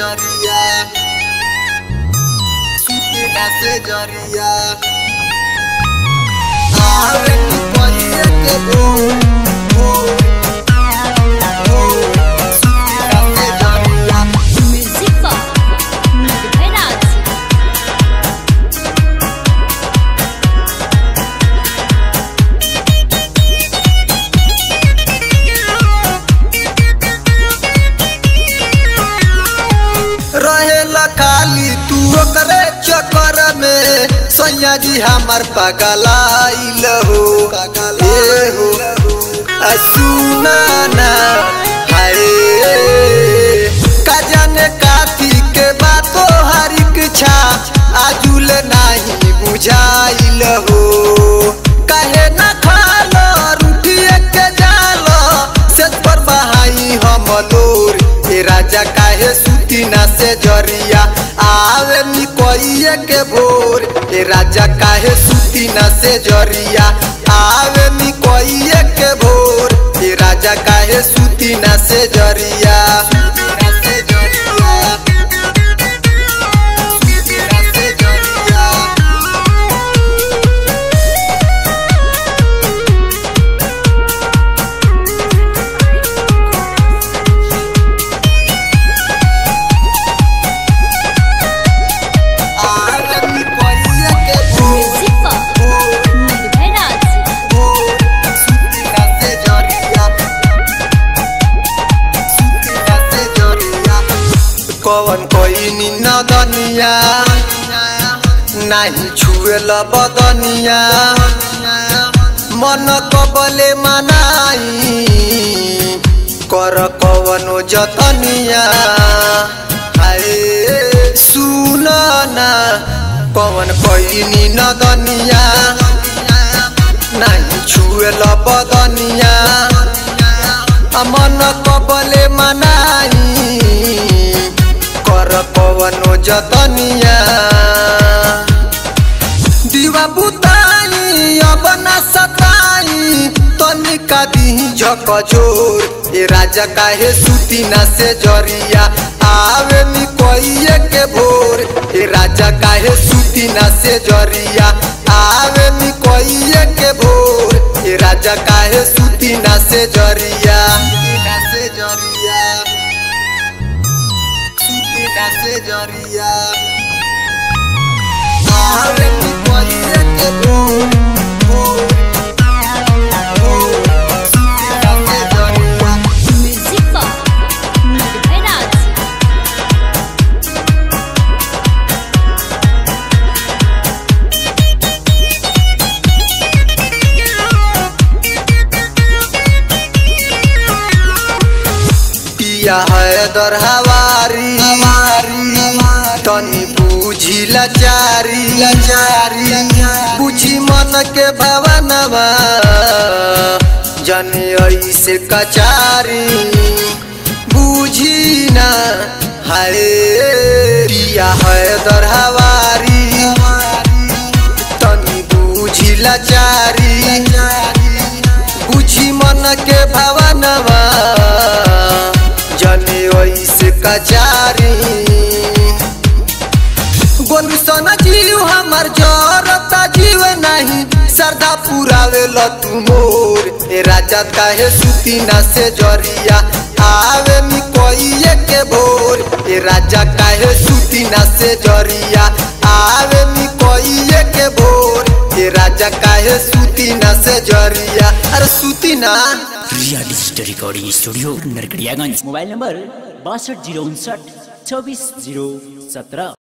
जरिया सुतीना से जरिया आवे तू कोइए के भोर भोर भोर सुतीना से जरिया म्युझिक बॉक्स निर्भय राज रहेला खाली तू ओकरे चक्कर में सैया जी हमार पगलाइल हो ए हो आ सुना ना हाय का जाने काथी के बातो हर इच्छा आजुल नहीं बुझाइल हो काहे ना खालो रुटिए के जालो सेज पर बहाई हम लोर ए राजा काहे सुतीना से जरिया आवे नी कोइए के भोर ए राजा काहे सुतीना से जरिया आवे नी कोइए के भोर ए राजा काहे सुतीना से जरिया सुतीना से जरिया सुतीना से जरिया आवे नी कोइए के भोर म्युझिक बॉक्स निर्भय राज कवन कोई नदनिया नाही छुएल बदनिया मन कबले मनाई कर कवनो जतनिया हाय सुन ना कवन कोई नदनिया नाही छुएल बदनिया मन कबले मनाई कर पवनो जतनिया दीवा बुताई अब न सताई तनिका दी झक जोर ए राजा काहे सुतीना से जरिया आवे नी कोइए के भोर ए राजा काहे सुतीना से जरिया आवे नी कोइए के भोर ए राजा काहे सुतीना से जरिया सुतीना से जरिया सुतीना से जरिया आवे नी कोइए के भोर भोर भोर सुतीना से जरिया म्युझिक बॉक्स निर्भय राज पिया है दर हवारी तनी बूझी लाचारी लाचारी बूझी मन के भवनवा जने ऐसे कचारी बूझी ना हाय पिया है दर हवारी तनी बूझी लाचारी बुझी मन के भावनवा जने ऐसे कचारी गोलू सन जीव हमर जरता जीव नहीं श्रद्धा पुरावे ल तू मोर ए राजा काहे सुतीना से जरिया आवे मी कोइए के भोर ए राजा काहे सुतीना से जरिया आवे मी कोइए के भोर ए राजा काहे सुतीना से जरिया अरे सुतीना Riya digital recording studio Narkatiaganj mobile number बासठ जीरो उनसठ चौबीस जीरो सत्रह